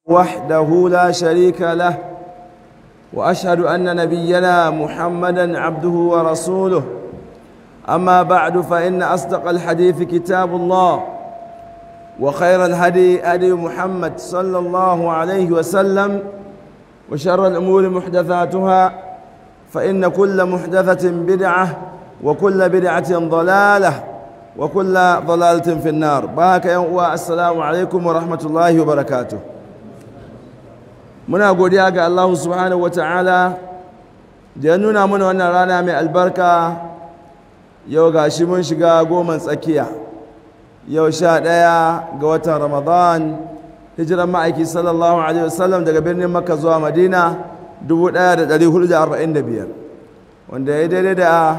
وحده لا شريك له واشهد ان نبينا محمدا عبده ورسوله اما بعد فان اصدق الحديث كتاب الله وخير الهدي هدي محمد صلى الله عليه وسلم وشر الامور محدثاتها فان كل محدثه بدعه وكل بدعه ضلاله وكل ضلاله في النار بارك يا السلام عليكم ورحمه الله وبركاته muna godiya ga Allah subhanahu wa ta'ala da ya nuna mana wannan rana mai albarka yau ga shi mun shiga goman tsakiya yau sha ɗaya ga watan ramadan hijiran ma'aiki sallallahu alaihi wasallam daga birnin makka zuwa madina 1445 wanda ya daidai da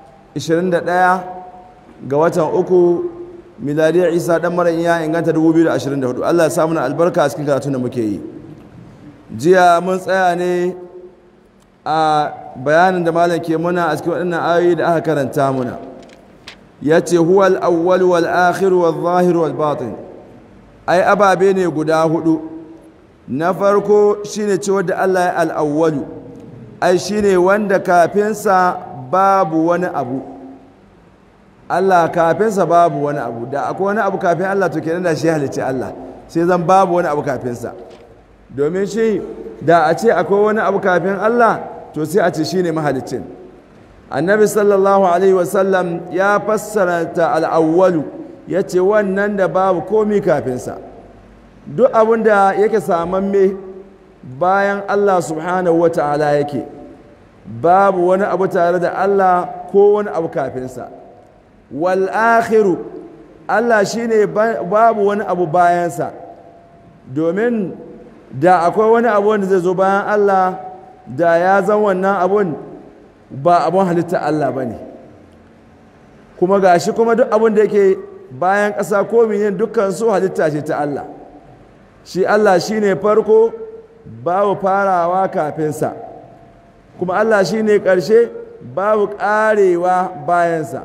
21 ga watan uku miladiyar isa ɗan mara iya inganta 2024 allah ya samu na albarka a cikin karatun da muke yi jiya mun tsaya ne a bayanin da malam ke muna a cikin waɗannan ayoyi da aka karanta muna ya ce huwal awwal wal akhir wal zahir wal batin ai ababe ne guda hudu na farko shine cewa da Allah ya al-awwalu ai shine wanda kafinsa babu wani abu Allah kafinsa babu wani abu da akwai wani abu kafin Allah to kenan da shi halicci Allah sai zan babu wani abu kafinsa domin shi da a ce akwai wani abu kafin Allah to sai a ce shi ne mahalicin annabi sallallahu alaihi wasallam ya fassara ta al'awwalu ya ce wannan da babu komi kafinsa duk abin da yake samamme bayan Allah subhanahu wa ta'ala yake babu wani abu tare da Allah ko wani abu kafinsa wal akhiru Allah shine babu wani abu bayansa domin da akwai wani abu wanda zai zo bayan Allah da ya zan wannan abun ba abun halitta Allah ba ne kuma ga shi kuma duk abun da yake bayan ƙasa ko minin dukkan su halitta ce ta Allah shi Allah shi ne farko babu farawa kafinsa kuma Allah shi ne ƙarshe babu ƙarewa bayansa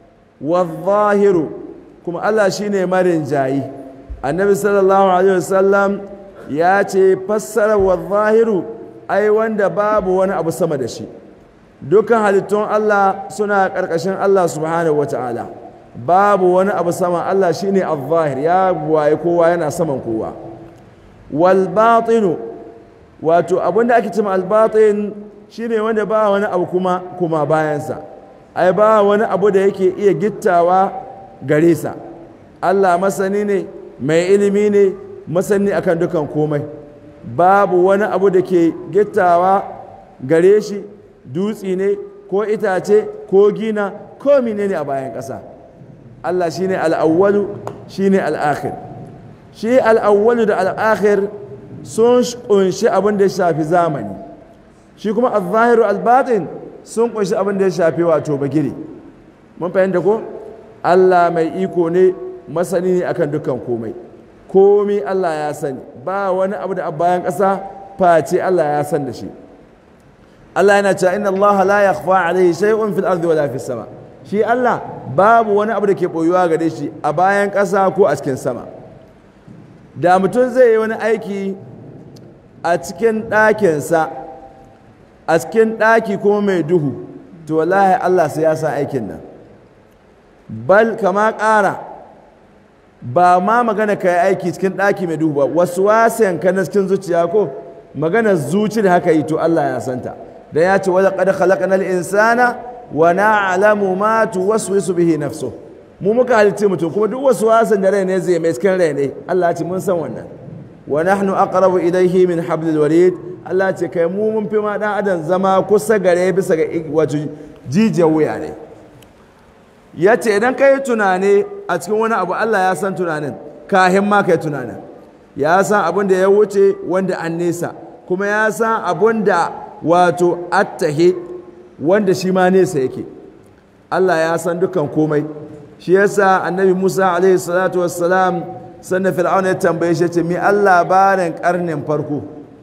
zahiru kuma Allah shi ne marin jayi annabi sallallahu alaihi wasallam ya ce fassarar wa zahiru ai wanda babu wani abu sama da shi dukkan halittun Allah suna ƙarƙashin Allah subhanahu wata'ala babu wani abu sama Allah shine al-zahir ya waye kowa yana saman kowa wal batinu wato abinda ake cewa al batin shine wanda ba wani abu kuma kuma bayansa ai ba wani abu da yake iya gittawa gare sa Allah masani ne mai ilimi ne masani akan dukan komai babu wani abu da ke gittawa gare shi dutsi ne ko itace ko gina ko menene a bayan ƙasa Allah shine al'awwalu shine al'akhir shi al'awwalu da al'akhir sun kunshi abin da ya shafi zamani shi kuma al-zahiru al-batin sun kunshi abin da ya shafi wato bagire mun fahimta ko Allah mai iko ne masani ne akan dukan komai komi Allah ya sani ba wani abu da bayan ƙasa face Allah ya san da shi Allah yana cewa inna Allah la yakhfa alayhi shay'un fil ardi wala fis sama shi Allah babu wani abu da ke boyuwa gare shi a bayan ƙasa ko a cikin sama da mutum zai yi wani aiki a cikin ɗakinsa a cikin ɗaki kuma mai duhu to wallahi Allah sai ya sa aikin nan bal kama ƙara ba ma magana ka yi aiki cikin ɗaki mai duhu ba wasu wasan ka na cikin zuciya ko magana zuci da haka yi to Allah ya santa da ya ce wadda ƙada halakana insana wa na'lamu ma tuwaswisu bihi nafsu mu muka halitta mutum kuma duk wasu wasan da rai ne zai mai cikin rai ne Allah ce mun san wannan wa nahnu aqrabu ilayhi min hablil warid Allah ce kai mu mun fi ma dan adam zama kusa gare bisa ga wato jijiyar wuya ne ya ce idan ka yi tunani a cikin wani abu Allah ya san tunanin kahin ma ka yi tunanin ya san abin da ya wuce wanda an nesa kuma ya san abin da wato attahe wanda shi ma nesa yake Allah ya san dukan komai shi yasa annabi Musa alaihi salatu wassalam sannan fir'auna ya tambaye shi ce mi Allah labarin karnin farko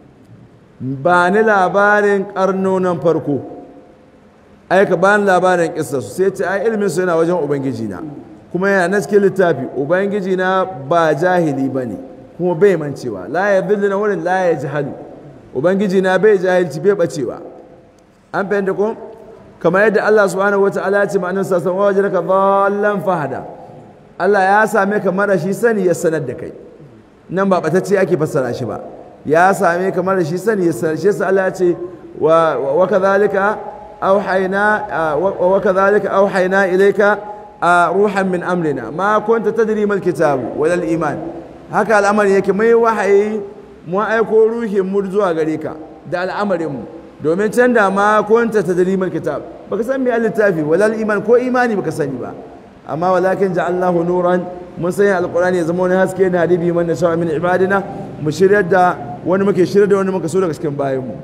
ba ni labarin karnonan farko ai ka bani labarin kissa su sai ce ai ilimin su yana wajen ubangiji na kuma yana na cikin littafi ubangiji na ba jahili ba ne kuma bai mancewa la ya zillu na wurin la ya jahalu ubangiji na bai jahilci bai bacewa an fahimta ko kamar yadda Allah subhanahu wata'ala ya ce ma annabi sallallahu alaihi wasallam wajadaka dhallan fahada Allah ya same ka mara shi sani ya sanar da kai nan ba batacce ake fassara shi ba ya same ka mara shi sani ya sanar shi yasa Allah ya ce wa wa kadhalika awhayna wa kadhalika awhayna ilayka ruhan min amrina ma kunta tadri mal kitab wal iman haka al'amari yake mai wahayi mu aiko ruhin mu zuwa gare ka da al'amarin mu domin can da ma kunta tadri mal kitab baka san me littafi wal iman ko imani baka sani ba amma walakin ja'alnahu nuran mun sanya alqur'ani ya zama wani haske na hadibi man nasha min ibadina mu shiryar da wani muke shiryar da wani muka so daga cikin bayanmu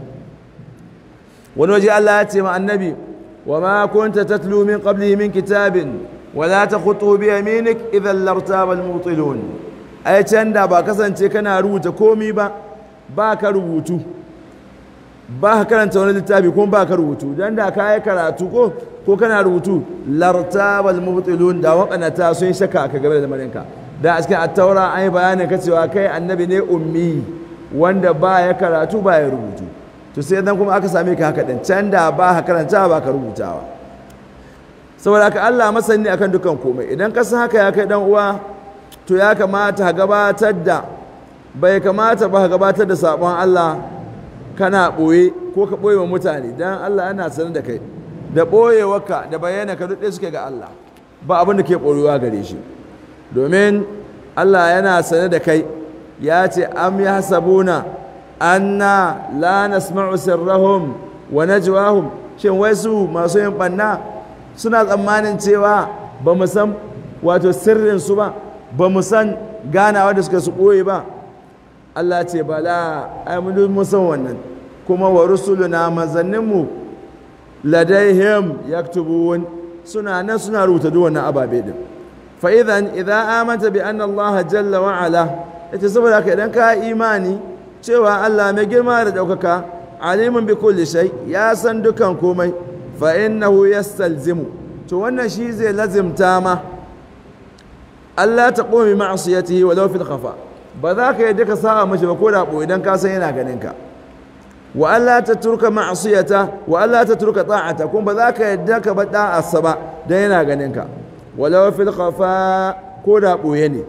wani waje Allah ya ce ma annabi wa ma kunta tatlu min qablihi min kitabin wa la takhutu bi yaminik idhan lartaba al-mubtilun ai can da ba kasance kana rubuta komi ba ba ka rubutu ba ka karanta wani littafi kuma ba ka rubutu dan da ka yi karatu ko ko kana rubutu lartabal mubtilun da waƙanata sun shaka ka game da lamarinka da a cikin attaura an yi bayanin ka cewa kai annabi ne ummi wanda ba ya karatu ba ya rubutu to sai dan kuma aka same ka haka din can da ba ka karanta ba ka rubutawa saboda haka Allah masani akan dukan komai idan ka san haka ya kai dan uwa to ya kamata ka gabatar da bai kamata ba ka gabatar da sabon Allah kana ɓoye ko ka ɓoye wa mutane dan Allah yana sanar da kai da ɓoyewarka da bayyana ka duk suke ga Allah ba abin da ke ɓoyewa gare shi domin Allah yana sane da kai ya ce am ya hasabuna anna la nasma'u sirrahum wa najwahum shin wai su masu yin banna suna tsammanin cewa ba mu san wato sirrin su ba ba mu san ganawa da suka su ɓoye ba Allah ce bala ai mun san wannan kuma wa rusuluna manzanninmu ladaihim yaktubun suna nan suna rubuta duk wannan ababe din fa idan idza amanta bi anna Allah jalla wa ala ita saboda haka idan ka imani cewa Allah mai girma da daukaka alimun bi kulli shay ya san dukan komai fa innahu yastalzimu to wannan shi zai lazimta ma Allah ta qumi ma'siyatihi walau fil khafa ba za ka yadda ka sa'a mashi ba ko da idan ka san yana ganin ka wa Allah ta turka ma'asiyata wa Allah ta turka ta'ata kuma ba za ka yadda ka ba da'arsa ba dan yana ganin ka walau fil khafa ko da boye ne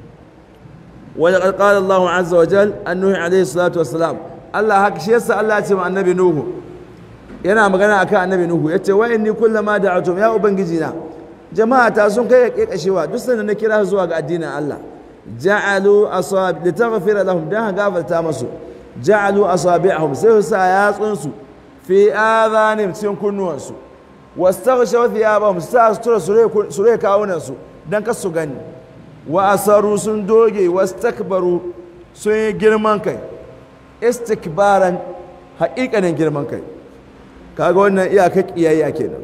wa laqad qala Allah azza wa jal annuhi alayhi salatu wassalam Allah haka shi yasa Allah ya ce ma annabi Nuhu yana magana akan annabi Nuhu yace wa inni kullama da'atum ya ubangiji na jama'a ta sun kai kekashewa duk sanda na kira zuwa ga addinin Allah ja'alu asab litaghfira lahum dan gafarta masu ja'alu asabi'ahum sai su sa yatsunsu fi adhanim cikin kunnuwansu wastaghshaw thiyabahum sa su tura su rai kawunan su dan kar su gani wa asaru sun doge wastakbaru sun yi girman kai istikbaran haƙiƙanin girman kai kaga wannan iyakar kiyayya kenan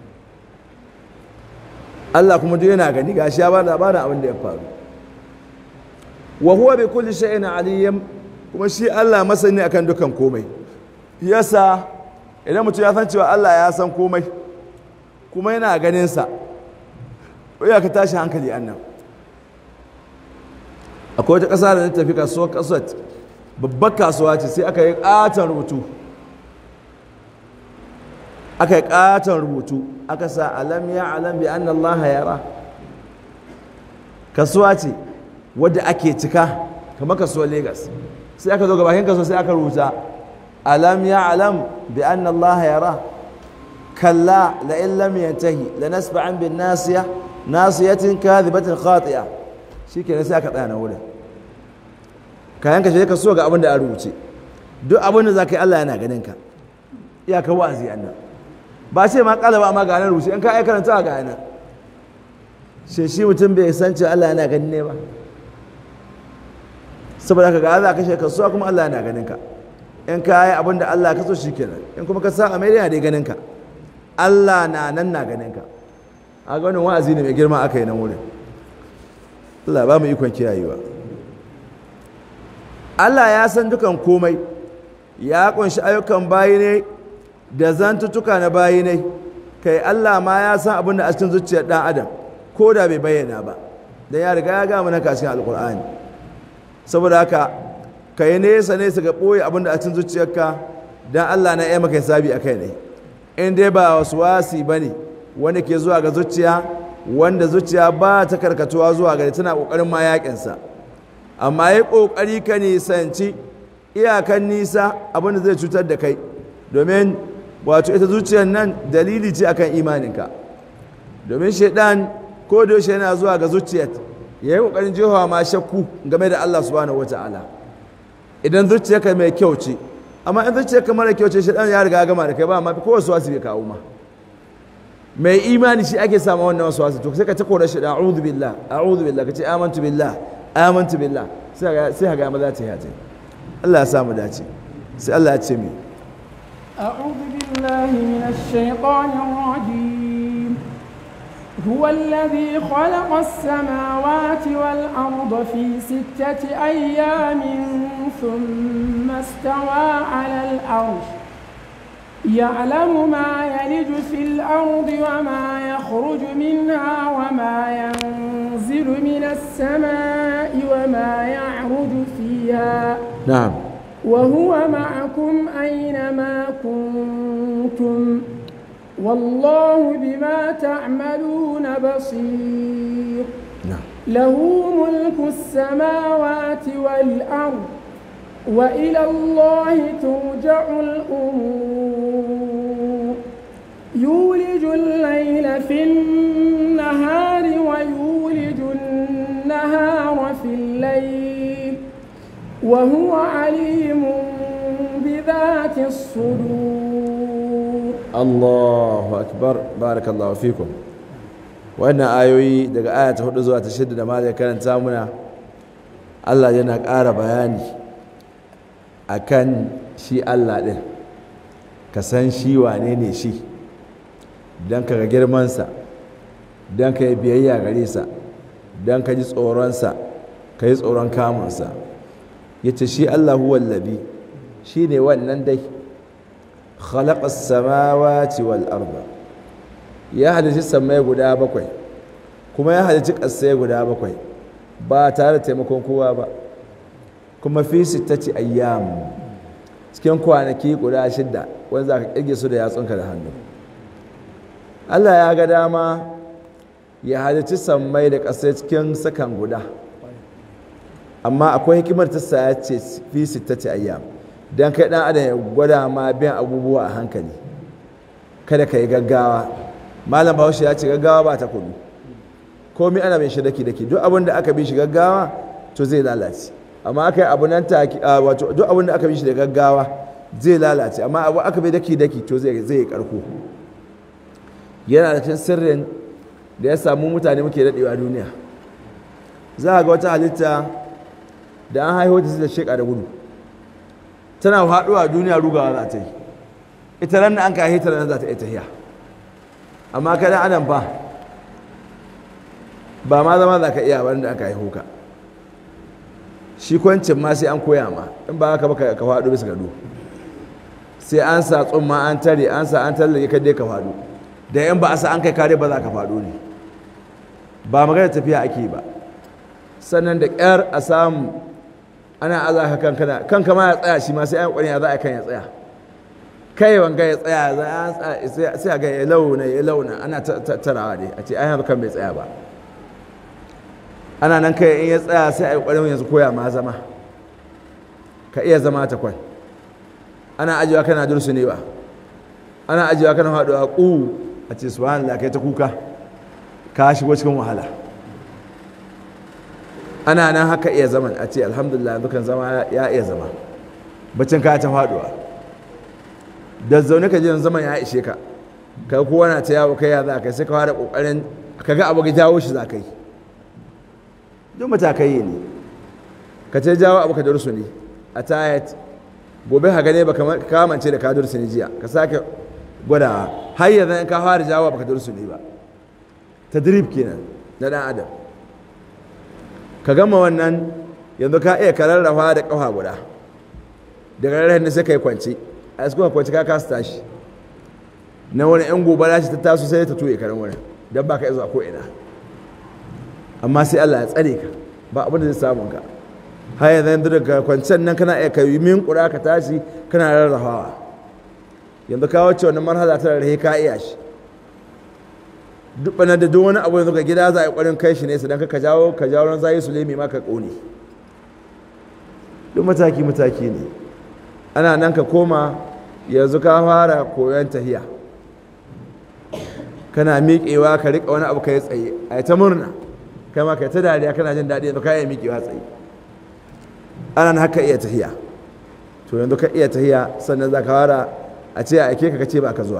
Allah kuma duk yana gani gashi ya ba labarin abin da ya faru wa huwa bi kulli shay'in aliyyam kuma shi Allah masani akan dukan komai yasa idan mutum ya san cewa Allah ya san komai kuma yana ganin sa ya ka tashi hankali annan akwai wata ƙasa da na tafi kasuwar kasuwar babbar kasuwa ce sai aka yi ƙaton rubutu aka yi ƙaton rubutu aka sa alam ya alam bi anna Allah yara kasuwa ce wadda ake cika kamar kasuwar Legas sai aka zo gabakin kasuwa sai aka rubuta alam ya alam bi anna Allah yara kalla la in lam yantahi la nasba'an bin nasiya nasiyatin kadhibatin khati'a shikenan sai aka tsaya na wurin kayan ka je kasuwa ga abin da a rubuce duk abin da zaka yi Allah yana ganin ka iyaka wa'azi annan ba ce ma kala ba amma ga nan rubuce in ka ai karanta ga nan shi shi mutum bai san cewa Allah yana ganin ne ba saboda ka ga za ka kashe kasuwa kuma Allah yana ganin ka in ka yi abin da Allah ka so shi kenan in kuma ka sa a mai yana dai ganin ka Allah na nan na ganin ka a ga wannan wa'azi ne mai girma aka yi nan wurin Allah ba mu ikon kiyayewa Allah ya san dukan komai ya kunshi ayyukan bayi ne da zantuttuka na bayi ne kai Allah ma ya san abin da a cikin zuciyar dan adam ko da bai bayyana ba dan ya riga ya ga mana kashin alqur'ani saboda haka ka yi nesa nesa ga ɓoye abin da a cikin zuciyarka don Allah na iya maka hisabi a kai ne in dai ba wasu wasi ba ne wanda ke zuwa ga zuciya wanda zuciya ba ta karkatuwa zuwa gari tana ƙoƙarin ma yaƙinsa amma yi ƙoƙari ka nisanci iyakan nisa abin da zai cutar da kai domin wato ita zuciyar nan dalili ce akan imaninka domin shaidan ko da yaushe yana zuwa ga zuciyar ya yi ƙoƙarin jihowa ma shakku game da Allah subhanahu wata'ala idan zuciyarka mai kyau ce amma in zuciyarka mara kyau ce shaidan ya riga gama da kai ba ma ko wasu wasu bai kawo ma mai imani shi ake samu wannan wasu wasu to sai ka ta kora shi da a'udhu billah a'udhu billah kace amantu billah amantu billah sai ga sai ga maza ta yi ta Allah ya samu dace sai Allah ya ce mi أعوذ بالله من الشيطان الرجيم هو الذي خلق السماوات والأرض في ستة أيام ثم استوى على الأرش يعلم ما يلج في الأرض وما يخرج منها وما ينزل من السماء وما يعرج فيها na'am وهو معكم أينما كنتم والله بما تعملون بصير na'am له ملك السماوات والأرض وإلى الله ترجع الأمور يولج الليل في النهار ويولج النهار في الليل وهو عليم بذات الصدور Allahu akbar barakallahu fikum wannan ayoyi daga aya ta hudu zuwa ta shida da malai karanta muna Allah yana ƙara bayani akan shi Allah ɗin ka san shi wane ne shi don ka ga girmansa don ka yi biyayya gare sa don ka ji tsoronsa ka yi tsoron kamunsa ya ce shi Allah huwallabi shi ne wannan dai khalaqa samawati wal arda ya halici samai guda bakwai kuma ya halici ƙasai guda bakwai ba tare da taimakon kowa ba kuma fi sittati ayyam cikin kwanaki guda shidda wanda za ka ƙirge su da yatsunka da hannu Allah ya ga dama ya halici sammai da ƙasai cikin sakan guda amma akwai hikimar ta sa ya ce fi sittati ayyam don kai dan adam ya gwada ma biyan abubuwa a hankali kada ka yi gaggawa malam bahaushe ya ce gaggawa ba ta kudu komai ana bin shi daki daki duk abin da aka bi shi gaggawa to zai lalace amma aka yi abu nan take wato duk abin da aka bi shi da gaggawa zai lalace amma abu aka bi daki daki to zai zai yi karko yana da cikin sirrin da ya samu mutane muke dadewa duniya za a ga wata halitta da an haihu ta da sheka da gudu tana haɗuwa a duniya rugawa za ta yi ita ran an ka hita ran za ta yi tahiya amma kada adam ba ba ma zama za ka iya ba da aka haihu ka shi kwancin ma sai an koya ma in ba haka ba ka faɗo bisa gado sai an sa tsumma an tare an sa an tallake ka dai ka faɗo da yan ba a sa an kai kare ba za ka faɗo ne ba magana tafiya ake ba sannan da ƙyar a samu ana aza ka kankana kanka ma ya tsaya shi ma sai an ƙwarin ya za a kan ya tsaya kai wanga ya tsaya sai a ga ya launa ya launa ana tattarawa dai a ce ai haka kan bai tsaya ba ana nan kai in ya tsaya sai a yi ƙwarin yanzu koya ma zama ka iya zama ta kwan ana ajiyewa kana dursunewa ana ajiyewa kana haɗuwa ƙu a ce subhanallah kai ta kuka ka shigo cikin wahala ana nan haka iya zaman a ce alhamdulillah dukan zama ya iya zama bacin ka ta faduwa da zaune ka jiran zaman ya ishe ka ka kowa na ta yawo kai ya za ka sai ka fara kokarin ka ga abu ga jawo shi za ka yi duk matakai ne ka ce jawo abu ka dursu ne a tayat gobe ka gane ba ka kamance da ka dursu ne jiya ka sake gwada har yanzu ka fara jawo abu ka dursu ne ba tadrib kenan na dan adam ka gama wannan yanzu ka iya kararrafa da ƙafa guda daga rarrahin da sai ka yi kwanci a yasu kwanci ka kasa tashi na wani yan gobara shi ta taso sai ta tuye karan wurin don ba ka zuwa ko'ina amma sai allah ya tsare ka ba abin da zai samun ka har yanzu daga kwancen nan kana iya kai min kura ka tashi kana rarrafawa yanzu ka wacce wani marhala ta rarrahe ka iya shi duk bana da duk wani abu yanzu ga gida za a yi ƙwarin kai shi nesa don ka jawo ka jawo ran zai sulemi ma ka ƙone duk mataki mataki ne ana nan ka koma yanzu ka fara koyon tahiya kana miƙewa ka riƙa wani abu ka yi tsaye a ta murna kai ma ka ta dariya kana jin daɗi yanzu ka iya miƙewa tsaye ana nan haka iya tahiya to yanzu ka iya tahiya sannan za ka fara a ce a ake ka ka ce ba ka zuwa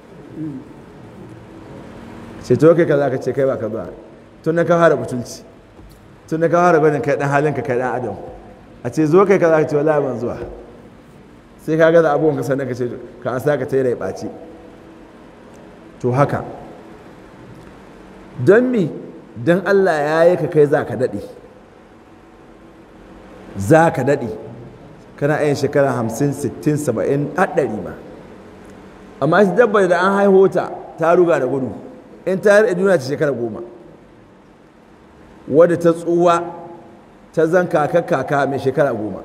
ce to kai ka za ka ce kai ba ka zuwa tun na ka fara butulci tun na ka fara gwanin kai ɗan halin ka kai ɗan adam a ce zo kai ka za ka ce wallahi ban zuwa sai ka gaza abubuwan ka sannan ka ce ka an sa ka ta yi rai ɓaci to haka don mi don allah ya yi ka kai za ka daɗe za ka daɗe kana yin shekara hamsin sittin saba'in haɗari ma amma shi dabbar da an haihu ta ta ruga da gudu in ta yi duniya ce shekara goma wadda ta tsuwa ta zan kaka kaka mai shekara goma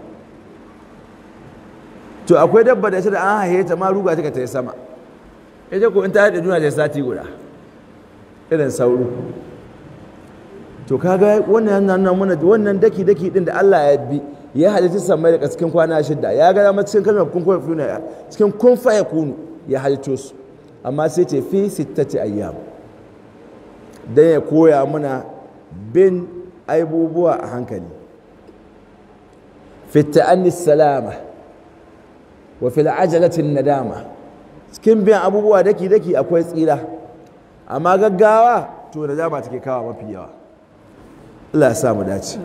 to akwai dabba da ita da an haihe ta ma ruga ta ta yi sama ita ko in ta haɗe duniya ta sati guda irin sauro to kaga wannan yana mana wannan daki daki din da Allah ya bi ya halitta samai da cikin kwana shida ya ga dama cikin kalmar kun fa yakunu cikin kun fa yakunu ya halitto su amma sai ce fi sittati ayyam dan ya koya mana bin aibubuwa a hankali fi ta'anni salama wa fil ajalati nadama cikin biyan abubuwa daki daki akwai tsira amma gaggawa to da dama take kawo mafi yawa Allah ya samu dace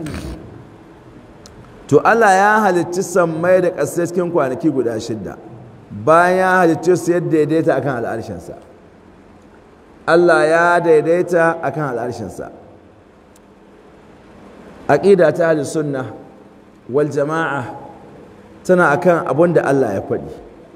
to Allah ya halicci sammai da ƙasai cikin kwanaki guda shidda bayan ya halicci su yadda daidaita akan al'arshinsa Allah ya daidaita akan al'arshinsa aqida ta ahli sunna wal jama'a tana akan abin da Allah ya faɗi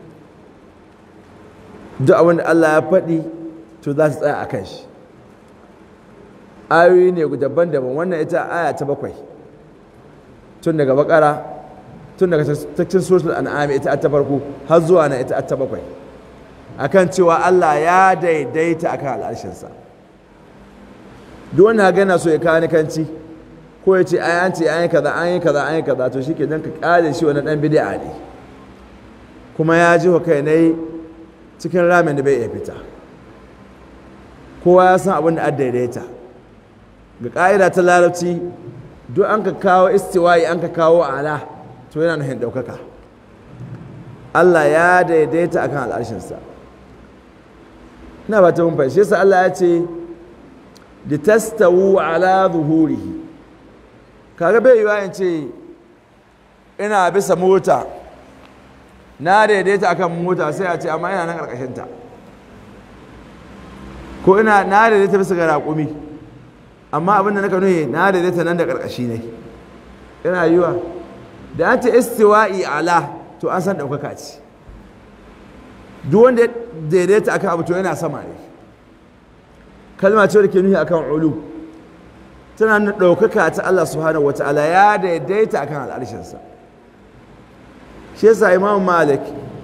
duk abin da Allah ya faɗi to za su tsaya akan shi ayoyi ne daban-daban wannan ita aya ta bakwai tun daga bakara tun daga cikin suratul an'am ita ta farko har zuwa na ita ta bakwai akan cewa Allah ya daidaita akan al'arshinsa duk wanda gana so ya kawo kanci ko ya ce ai an ce an yi kaza an yi kaza an yi kaza to shike dan ka kare shi wani dan bid'a ne kuma ya ji wa kai ne cikin ramin da bai iya fita kowa ya san abin da an daidaita ga ƙa'ida ta larabci duk an ka kawo istiwayi an ka kawo ala to yana nufin ɗaukaka Allah ya daidaita akan al'arshinsa ina ba ta mun fahimci yasa Allah ya ce da tastawu ala zuhurihi kaga bai yiwa in ce ina bisa mota na daidaita akan mota sai a ce amma ina nan ƙarƙashinta ko ina na daidaita bisa ga raƙumi amma abin da naka nuhi na daidaita nan da ƙarƙashi ne yana yiwa da an ce istiwa'i ala to an san ɗaukaka ce duk wanda ya daidaita akan abu to yana sama ne kalma ce da ke nuhi akan ulu tana nuna ɗaukaka ta Allah subhanahu wa ta'ala ya daidaita akan al'arshinsa shi yasa imam malik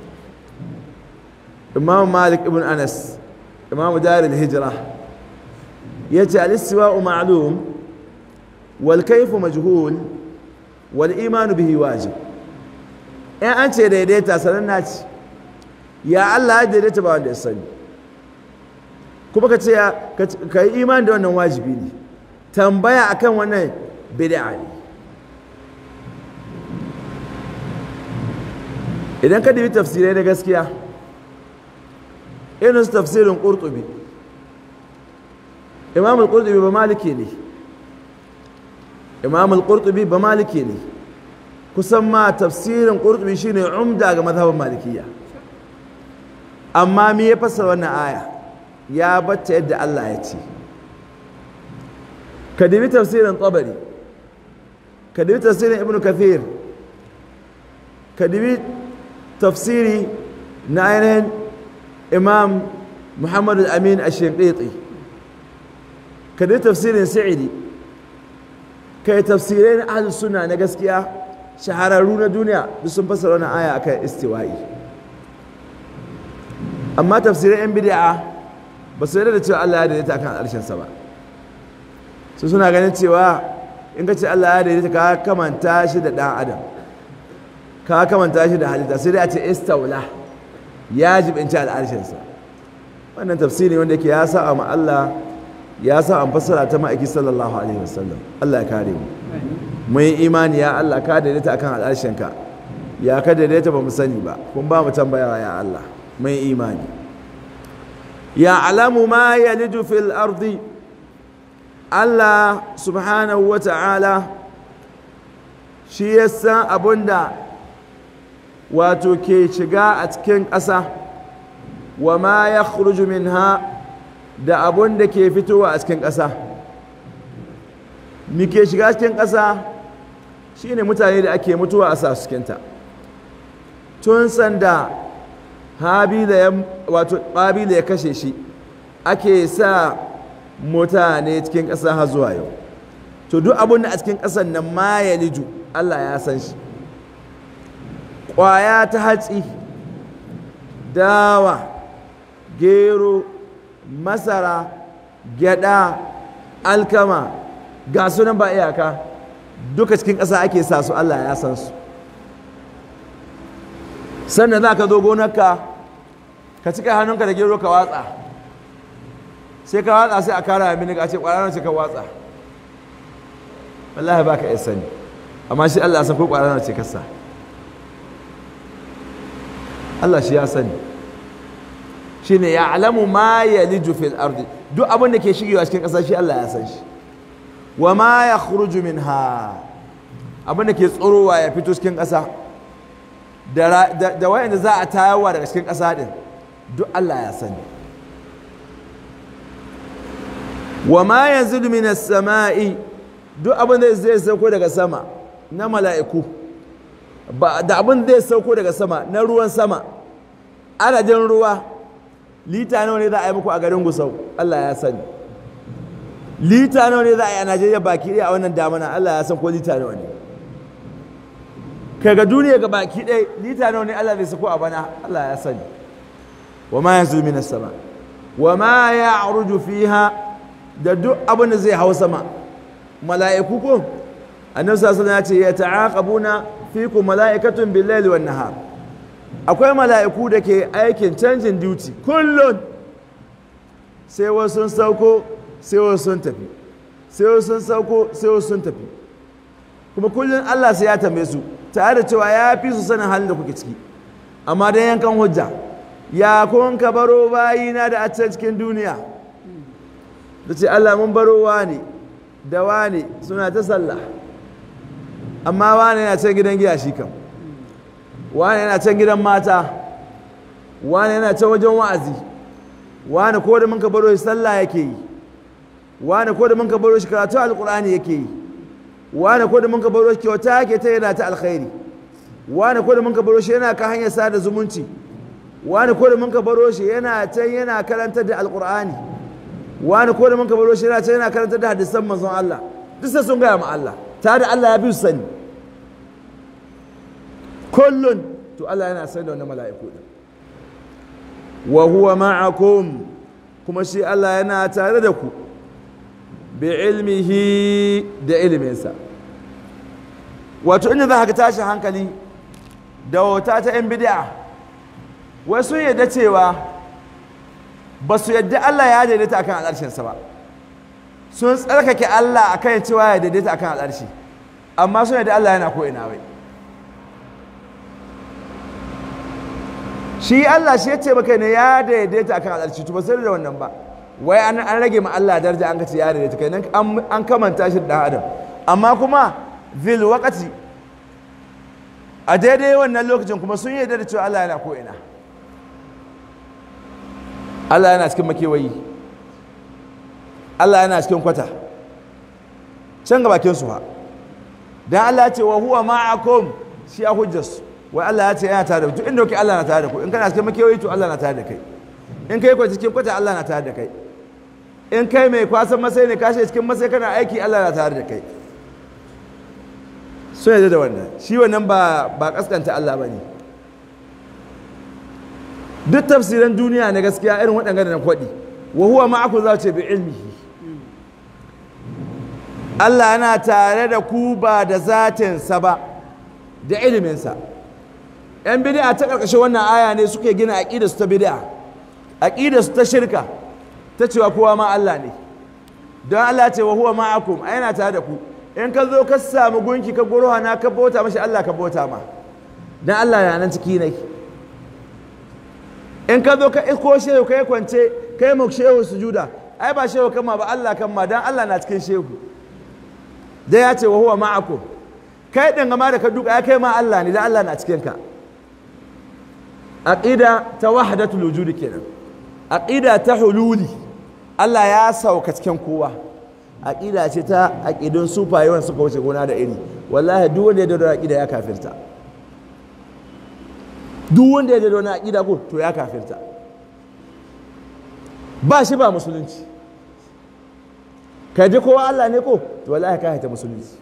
imam malik ibn anas imam darul hijra yace al-istiwa'u ma'lum wal kayfu majhul wal iman bihi wajib in an ce daidaita sanan na ci ya Allah ya daidaita ba wanda ya sani kuma ka ce ka yi imani da wannan wajibi ne tambaya akan wannan bid'a ne idan ka dubi tafsirai na gaskiya irin su tafsirin ƙurtubi imam al-qurtubi ba maliki ne imam al-qurtubi ba maliki ne kusan ma tafsirin qurtubi shine umda ga mazhabin malikiya amma me ya fassara wannan aya ya bata yadda Allah ya ce ka dubi tafsirin tabari ka dubi tafsirin ibnu kathir ka dubi tafsiri na ainihin imam muhammad al-amin ash-shinqiti ka dubi tafsirin sa'idi kai tafsirai na ahlus sunna na gaskiya shahararru na duniya duk sun fassara wannan aya akan istiwa'i amma tafsirai yan bid'a ba su yarda da cewa Allah ya daidaita akan al'arshin sa ba su suna ganin cewa in ka ce Allah ya daidaita ka kamanta shi da dan adam ka kamanta shi da halitta sai dai a ce istawla ya jibinci al'arshin sa wannan tafsiri wanda yake ya sa ma Allah ya sa an fassara ta ma'aiki sallallahu alaihi wasallam Allah ya kare mu mun yi imani ya Allah ka daidaita akan al'arshinka ya ka daidaita ba mu sani ba kun ba mu tambayawa ya Allah mun yi imani ya alamu ma yalidu fil ardi Allah subhanahu wa ta'ala shi ya san abunda wato ke shiga a cikin ƙasa wa ma ya minha da abun da ke fitowa a cikin ƙasa mi ke shiga cikin ƙasa shi ne mutane da ake mutuwa a sa cikinta tun sanda habila ya wato ƙabila ya kashe shi ake sa mutane cikin ƙasa har zuwa yau to duk abun da a cikin ƙasan nan ma ya liju Allah ya san shi ƙwaya ta hatsi dawa gero masara gyada alkama ga sunan ba iyaka duka cikin ƙasa ake sa su Allah ya san su sannan za ka zo gonarka ka cika hannunka da gero ka watsa sai ka watsa sai a kara mini ka ce ƙwararren ce ka watsa wallahi ba ka iya sani amma shi Allah ya san ko ƙwararren ce ka sa Allah shi ya sani shine ya alamu ma ya liju fil ardi duk abin da ke shigewa cikin ƙasa shi Allah ya san shi wa ma ya khruju minha abin da ke tsorowa ya fito cikin ƙasa da wayanda za a tayarwa daga cikin ƙasa din duk Allah ya sani wa ma yanzilu minas sama'i duk abin da zai sauko daga sama na mala'iku da abin da zai sauko daga sama na ruwan sama adadin ruwa lita nawa ne za a yi muku a garin gusau Allah ya sani lita nawa ne za a yi a Najeriya baki ɗaya a wannan damana Allah ya san ko lita nawa ne kaga duniya ga baki ɗaya lita nawa ne Allah zai sako a bana Allah ya sani wa ma yanzu minas sama wa ma ya'ruju fiha da duk abin da zai hau sama mala'iku ko annabi sallallahu alaihi wasallam ya ce ya ta'aqabuna fikum mala'ikatun bil-laili wan-nahar akwai mala'iku da ke aikin canjin duty kullum sai wasu sun sauko sai wasu sun tafi sai wasu sun sauko sai wasu sun tafi kuma kullum Allah sai ya tambaye su tare da cewa ya fi su sanin halin da kuke ciki amma dan yankan hujja ya kun ka baro bayina da a cikin duniya da ce Allah mun baro wani da wani suna ta sallah amma wani yana can gidan giya shi kam wani yana can gidan mata wani yana can wajen wa'azi wani ko da mun ka baro shi sallah yake yi wani ko da mun ka baro shi karatu alkur'ani yake yi wani ko da mun ka baro shi kyauta yake ta yana ta alkhairi wani ko da mun ka baro shi yana ka hanyar sada zumunci wani ko da mun ka baro shi yana can yana karantar da alkur'ani wani ko da mun ka baro shi yana can yana karantar da hadisan manzon Allah duk sai sun gaya ma Allah tare da Allah ya bi su sani kullun to Allah yana sani da wannan mala'iku din wa huwa ma'akum kuma shi Allah yana tare da ku bi ilmihi da iliminsa wato inda za ka tashi hankali da wata ta 'yan bid'a wasu yadda cewa ba su yadda Allah ya daidaita akan al'arshinsa ba sun tsarkake Allah akan cewa ya daidaita akan al'arshi amma sun yadda Allah yana ko ina wai shi Allah shi ya ce maka ne ya daidaita akan al'arshi to ba sai da wannan ba wai an rage ma Allah daraja an kace ya daidaita kai nan an kamanta shi da adam amma kuma fil waqati a daidai wannan lokacin kuma sun yarda da cewa Allah yana ko ina Allah yana cikin makewayi Allah yana cikin kwata can ga bakin su ha dan Allah ya ce wa huwa ma'akum shi a hujjarsu wai Allah ya ce yana tare da ku duk inda kuke Allah na tare da ku in kana cikin makewayi to Allah na tare da kai in kai kwa cikin kwata Allah na tare da kai in kai mai kwasan masai ne kashe cikin masai kana aiki Allah na tare da kai sun yadda da wannan shi wannan ba ba kaskanta Allah ba ne duk tafsiran duniya na gaskiya irin waɗanda da na kwaɗi wa huwa ma'aku za ce bi ilmihi Allah yana tare da ku ba da zatinsa ba da iliminsa ‘yan bid'a ta ƙarƙashin wannan aya ne suke gina aƙida su ta bid'a aƙida su ta shirka ta cewa kowa ma Allah ne don Allah ce wa huwa ma'akum a yana tare da ku in ka zo ka samu gunki ka goro na ka bauta mashi Allah ka bauta ma don Allah ya nan ciki ne in ka zo ka iko shehu ka yi kwance ka yi shehu sujuda ai ba shehu kama ba Allah kama don Allah na cikin shehu da ya ce wa huwa ma'akum kai din gama da ka duka ya kai ma Allah ne da Allah na cikin ka aqida ta wahdatul wujud kenan aqida ta hululi Allah ya sauka cikin kowa aqida ce ta aqidun sufaye wanda suka wuce gona da iri wallahi duk wanda ya da aqida ya kafirta duk wanda ya da wani aqida ko to ya kafirta ba shi ba musulunci ka ji kowa Allah ne ko to wallahi ka haita musulunci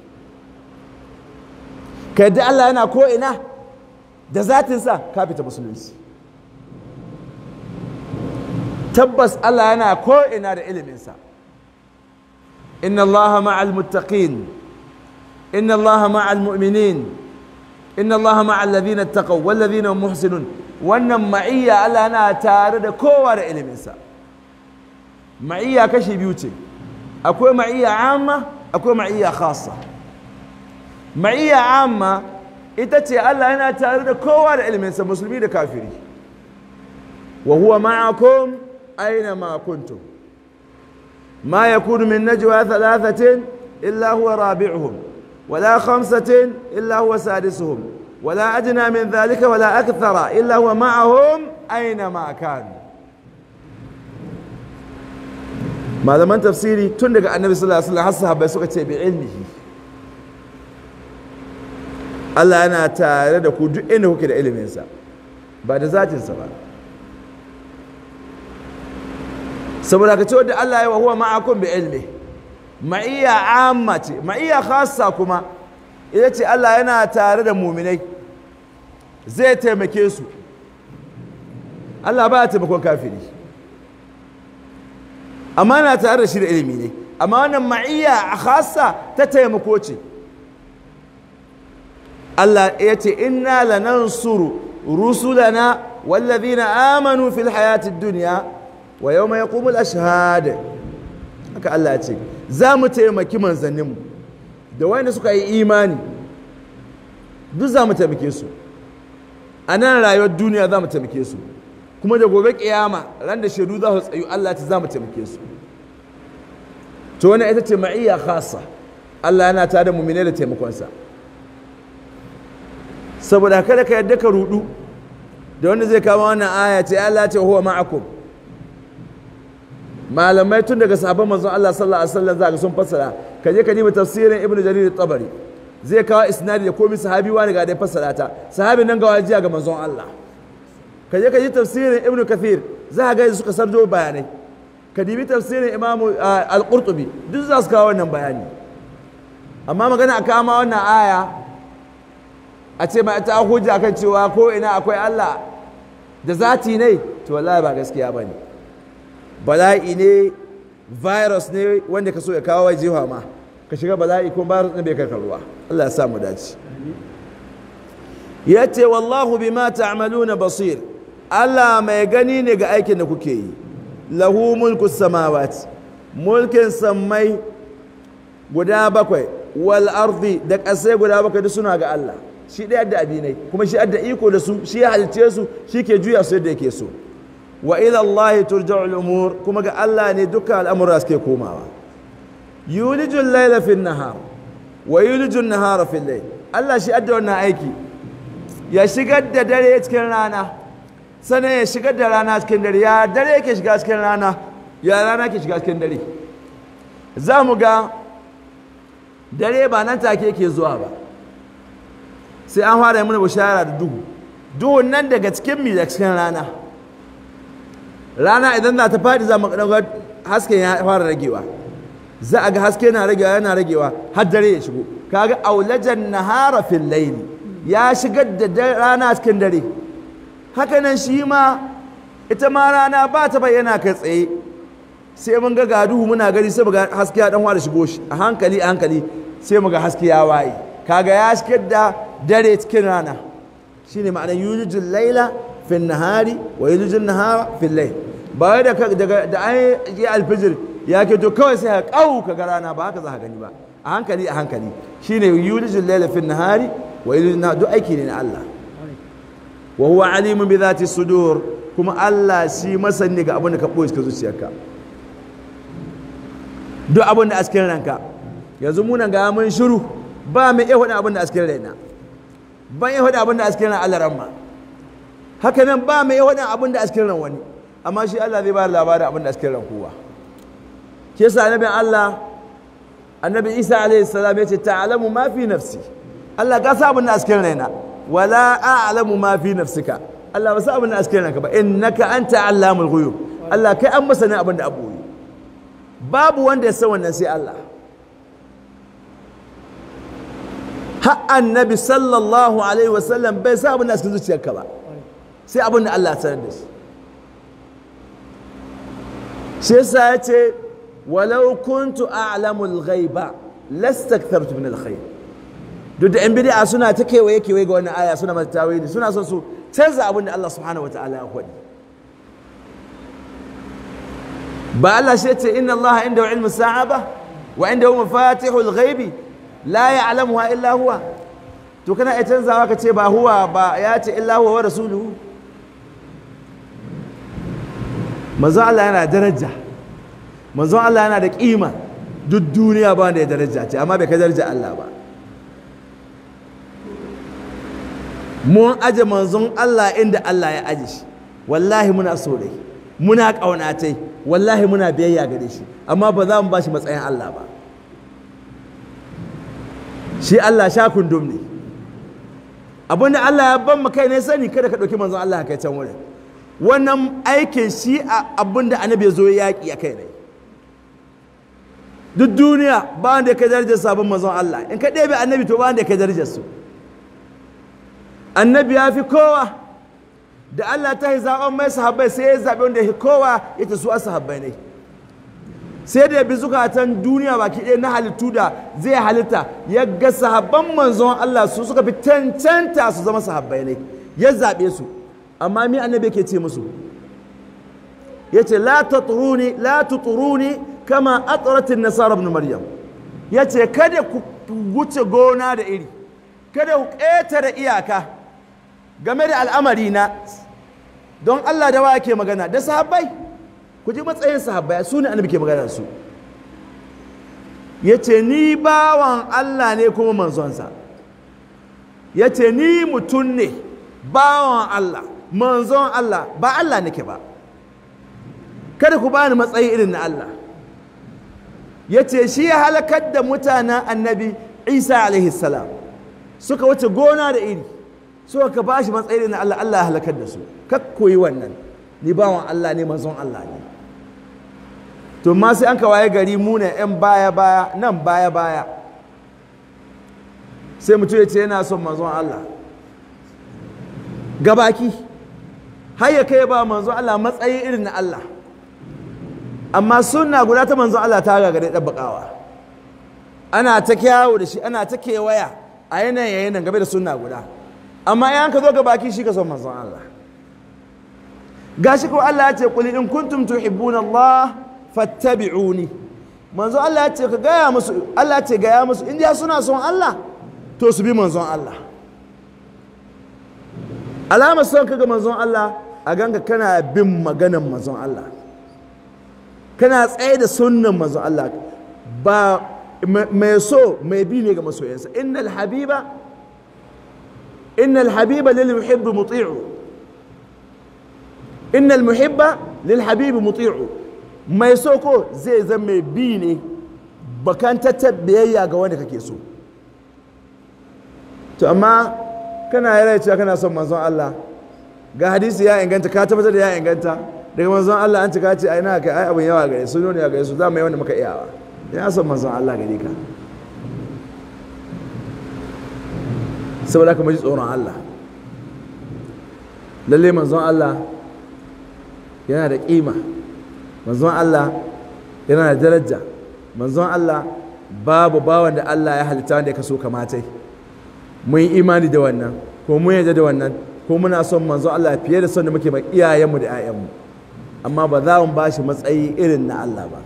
ka ji Allah yana ko ina da zatinsa ka fita musulunci tabbas Allah yana ko ina da iliminsa inna Allah ma'al muttaqin inna Allah ma'al mu'minin inna Allah ma'al ladina taqaw wal ladina muhsinun wannan ma'iyya Allah yana tare da kowa da iliminsa ma'iyya kashi biyu ce akwai ma'iyya amma akwai ma'iyya khassa ma'iyya amma ita ce Allah yana tare da kowa da ilminsa musulmi da kafiri wa huwa ma'akum aina ma kuntum ma yakunu min najwa thalathatin illa huwa rabi'uhum wala khamsatin illa huwa sadisuhum wala adna min dhalika wala akthara illa huwa ma'ahum aina ma kanu malaman tafsiri tun daga annabi sallallahu alaihi wasallam har sahabbai suka ce bi ilmihi Allah yana tare da ku duk inda kuke da iliminsa ba da zatinsa ba saboda ka ce wadda Allah ya wa huwa ma'akum bi ilmi ma'iyya amma ce ma'iyya khassa kuma ita ce Allah yana tare da muminai zai taimake su Allah ba ya taimakon kafiri amma na tare da shi da ilimi ne amma wannan ma'iyya a khassa ta taimako ce Allah ya ce inna lanansuru rusulana wallazina amanu fil hayatid dunya wa yawma yaqumul ashhad haka Allah ya ce za mu taimaki manzanninmu da wanda suka yi imani duk za mu taimake su a nan rayuwar duniya za mu taimake su kuma da gobe kiyama ran da shaidu za su tsayu Allah ta za mu taimake su to wannan ita ce ma'iyya khassa Allah yana tare da mu'mine da taimakonsa saboda kada ka yadda ka rudu da wanda zai kama wannan aya ce Allah ce huwa ma'akum malamai tun daga sahabban manzon Allah sallallahu alaihi wasallam zaka sun fassara ka je ka nemi tafsirin ibnu jarir tabari zai kawo isnadi da komai sahabi wani ga dai fassara ta sahabin nan ga wajiya ga manzon Allah ka je ka ji tafsirin ibnu kathir za ka ga suka sarjo bayanai ka dibi tafsirin imamu al-qurtubi duk za su kawo wannan bayani amma magana a kama wannan aya a ce ma ta hujja kan cewa ko ina akwai Allah da zati ne to wallahi ba gaskiya bane bala'i ne virus ne wanda ka so ya kawo jiha ma ka shiga bala'i ko virus ne bai kai ruwa Allah ya sa mu dace yace wallahu bima ta'maluna basir Allah mai gani ne ga aikin da kuke yi lahu mulku samawati mulkin sammai guda bakwai wal ardi da ƙasai guda bakwai duk suna ga Allah shi ɗaya da abinai kuma shi adda iko da su shi ya halice su shi ke juya su yadda yake so wa ila Allah turja'u al-umur kuma ga Allah ne dukkan al'amura suke komawa yulijul layla fi nahar wa yulijul nahara fi layl Allah shi adda wannan aiki ya shigar da dare cikin rana sannan ya shigar da rana cikin dare ya dare yake shiga cikin rana ya rana ke shiga cikin dare za mu ga dare ba nan take yake zuwa ba sai an fara mana bishara da duhu duhun nan daga cikin mi da cikin rana rana idan na ta faɗi za mu ɗaga hasken ya fara ragewa za a ga haske na ragewa yana ragewa har dare ya shigo kaga aulajan nahara fil layli ya shigar da rana cikin dare haka nan shi ma ita ma rana ba ta bayyana kai tsaye sai mun ga gaduhu muna gani sai muga haske ya dan fara shigo shi a hankali a hankali sai muga haske ya waye kaga ya shigar da dare cikin rana shine ma'anar yulijul laila fil nahari wa yulijul nahara fil layl ba da daga da an yi alfijir ya ke to kawai sai ka kau ka ga rana ba haka za ka gani ba a hankali a hankali shine yulijul laila fil nahari wa yulijul nahara duk aiki ne na Allah wa huwa alimun bi dhati sudur kuma Allah shi masani ga abin da ka boye cikin zuciyarka duk abin da a cikin ranka yanzu muna ga mun shiru ba mai iya faɗin abin da a cikin raina ban iya faɗin abin da a cikin ran Allah ramma haka nan ba mai iya faɗin abin da a cikin ran wani amma shi Allah zai ba da labarin abin da a cikin ran kowa ke sa annabin Allah annabi Isa alaihi salam ya ce ta'lamu ma fi nafsi Allah ka sa abin da a cikin raina wala a'lamu ma fi nafsika Allah ba sa abin da a cikin ranka ba innaka anta allamul ghuyub Allah kai an masa ne abin da abu babu wanda ya san wannan sai Allah har annabi sallallahu alaihi wasallam bai sa abin da cikin zuciyarka ba sai abin da Allah sanar da shi shi yasa ya ce walau kuntu a'lamul ghaiba lastakthartu min alkhair duk da yan bid'a suna ta kewaye kewaye ga wannan aya suna mata tawili suna son su canza abin da Allah subhanahu wataala ya faɗi ba Allah shi ce inna Allah inda ilmu sa'a ba wa inda hu mafatihul ghaibi la ya'lamuha illa huwa to kana iya canzawa ka ce ba huwa ba ya ce illa huwa wa rasuluhu manzon Allah yana daraja manzon Allah yana da kima duk duniya ba wanda ya daraja ce amma bai kai daraja Allah ba mun aje manzon Allah inda Allah ya aje shi wallahi muna so dai muna ƙaunatai wallahi muna biyayya gare shi amma ba za mu ba shi matsayin Allah ba shi Allah sha kundum ne abinda Allah ya ban kai ne sani kada ka ɗauki manzon Allah kai can wurin wannan aikin shi a abinda annabi ya zo ya yaƙi a kai ne duk duniya ba wanda ya kai darajar sabon manzon Allah in ka ɗebe annabi to ba wanda ya kai darajar su annabi ya fi kowa da Allah ta yi zaɓen mai sahabbai sai ya zaɓe wanda ya kowa ya ta su a sahabbai ne sai da ya bi zukatan duniya baki ɗaya na halittu da zai halitta ya ga sahabban manzon Allah su suka fi cancanta su zama sahabbai ne ya zaɓe su amma mi annabi ke ce musu ya ce la taturuni la tuturuni kama atratin nasara ibn maryam ya ce kada ku wuce gona da iri kada ku ƙetare iyaka game da al'amari na don Allah da wa ke magana da sahabbai ku ji matsayin sahabbai su ne annabi ke magana su ya ce ni bawan Allah ne kuma manzonsa ya ce ni mutum ne bawan Allah manzon Allah ba Allah nake ba kada ku bani matsayi irin na Allah ya ce shi ya halakar da mutanen annabi isa alaihi salam suka wuce gona da iri suka ka ba shi matsayi na Allah Allah ya halakar da su kak koyi wannan ni bawan Allah ne manzon Allah ne to ma sai an ka waye gari mu ne yan baya baya nan baya baya sai mutum ya ce yana son manzon Allah gabaki har ya kai ba manzon Allah matsayi irin na Allah amma sunna guda ta manzon Allah ta gagare ɗabbaƙawa ana ta kyawo da shi ana ta kewaya a yanayin yanayin game da sunna guda amma yan ka zo ga baki shi ka son manzon Allah gashi ko Allah ya ce qul in kuntum tuhibbuna Allah fattabi'uni manzon Allah ya ce ka gaya musu Allah ya ce gaya musu in suna son Allah to su bi manzon Allah alamar son ka ga manzon Allah a ganka kana bin maganan manzon Allah kana tsaye da sunnan manzon Allah ba mai so mai bi ne ga masoyansa innal habiba innal habiba lil muhibb muti'u innal muhibba lil habib muti'u mai so ko zai zama mai bi ne bakan biyayya ga wanda kake so to amma kana yara cewa kana son manzon Allah ga hadisi ya inganta ka tabbatar da ya inganta daga manzon Allah an cika ce ai na kai ai abun yawa gare su ne gare su za mu yi wanda muka iyawa ya son manzon Allah gare ka saboda ka ji tsoron Allah lalle manzon Allah yana da ƙima manzon Allah yana da daraja manzon Allah babu bawan da Allah ya halitta wanda ya kaso kamatai mun yi imani da wannan ko mun yarda da wannan ko muna son manzon Allah fiye da son da muke ma iyayenmu da 'ya'yanmu amma ba za mu ba shi matsayi irin na Allah ba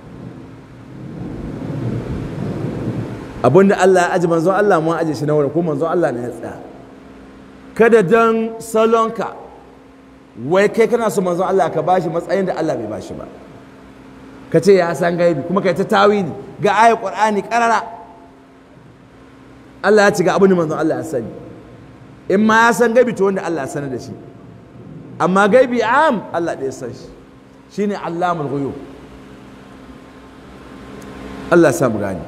abinda Allah ya aji manzon Allah mun aje shi na wurin ko manzon Allah ne ya tsaya kada dan salonka wai kai kana so manzon Allah ka bashi matsayin da Allah bai bashi ba ka ce ya san gaibi kuma kai ta tawili ga ayat qur'ani karara Allah ya ci ga abin da manzon Allah ya sani in ma ya san gaibi to wanda Allah ya sanar da shi amma gaibi am Allah ɗaya san shi shine allamul ghuyub Allah ya sa mu gani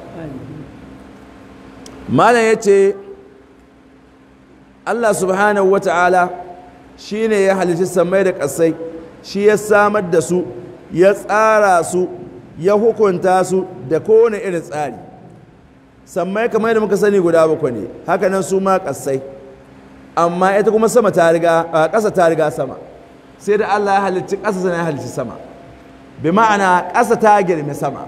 malam ya ce allah subhanahu wa ta'ala shi ne ya halitta samai da ƙasai shi ya samar da su ya tsara su ya hukunta su da kowane irin tsari sammai kamar da muka sani guda bakwai ne hakanan su ma ƙasai amma ita kuma sama ta riga ƙasa ta riga sama sai da allah ya halitta ƙasa sana ya halitta sama bi ma'ana ƙasa ta girme sama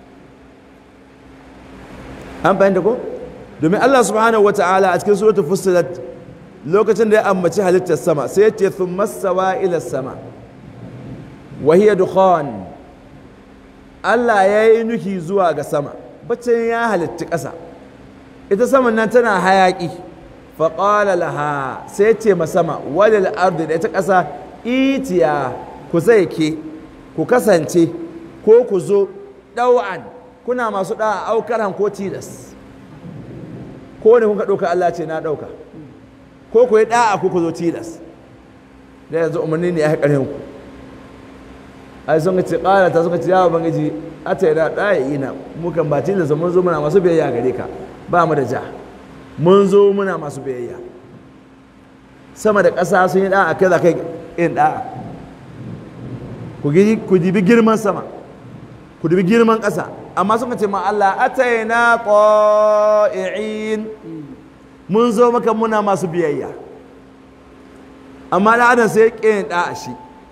an fahimta ko? domin Allah subhanahu wa ta'ala a cikin suratul fussilat lokacin da ya ambaci halittar sama sai ya ce thumma sawa ila sama wa hiya dukhan Allah ya yi nuki zuwa ga sama bacin ya halitti ƙasa ita saman nan tana hayaƙi faƙala laha sai ce ma sama walil ardi da ita ƙasa itiya ku zai ke ku kasance ko ku zo ɗau'an kuna masu ɗa'a aukaran ko tilas ko ne kuka ɗauka Allah ce na ɗauka ko ku yi ɗa'a ko ku zo tilas da yanzu umarni ne ya haƙar ku ai sun ce ƙara ta suka ce yawa bangiji a ta yi da ɗaya ina mukan ba tilas mun zo muna masu biyayya gare ka ba mu da ja mun zo muna masu biyayya sama da ƙasa sun yi ɗa'a kai za kai yin ɗa'a ku dibi girman sama ku dibi girman ƙasa amma suka ce ma Allah ataina qa'i'in mun zo maka muna masu biyayya amma da adam sai ya ƙin da'a shi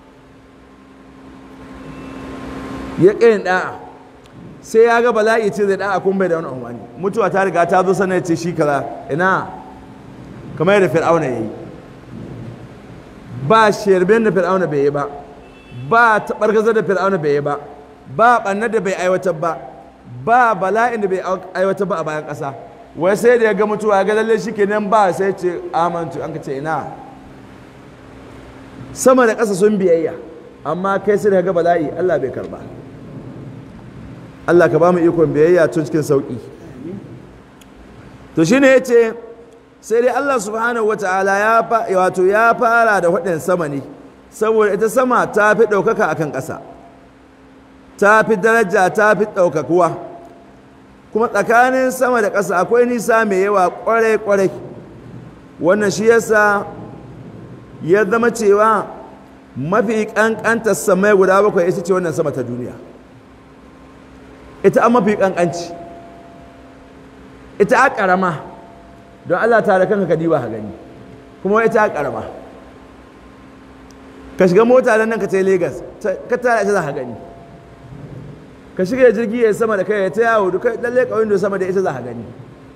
ya ƙin da'a sai ya ga bala'i ce zai da'a kun bai da wani umarni mutuwa ta riga ta zo sanar ce shi kaza ina kamar yadda fir'auna ya yi ba sherbin da fir'auna bai yi ba ba taɓargazar da fir'auna bai yi ba ba ɓannar da bai aiwatar ba ba bala'in da bai aiwatar ba a bayan ƙasa wai sai da ya ga mutuwa ya ga lalle shi kenan ba sai ce amantu an ka ce ina sama da ƙasa sun biyayya amma kai sai da ga bala'i Allah bai karba Allah ka ba mu ikon biyayya tun cikin sauƙi to shine ya ce sai dai Allah subhanahu wa ta'ala ya wato ya fara da waɗin sama ne saboda ita sama ta fi ɗaukaka akan ƙasa ta fi daraja ta fi ɗaukakuwa kuma tsakanin sama da ƙasa akwai nisa mai yawa ƙwarai-ƙwarai wannan shi yasa ya zama cewa mafi ƙanƙantar samai guda bakwai ita ce wannan sama ta duniya ita an mafi ƙanƙanci ita a ƙarama don allah tare kanka ka diba ha gani kuma ita a ƙarama ka shiga mota nan ka ta Legas ka tara ita za ka gani ka shiga jirgi ya sama da kai ya ta yawo duka lalle kawai da sama da ita za ka gani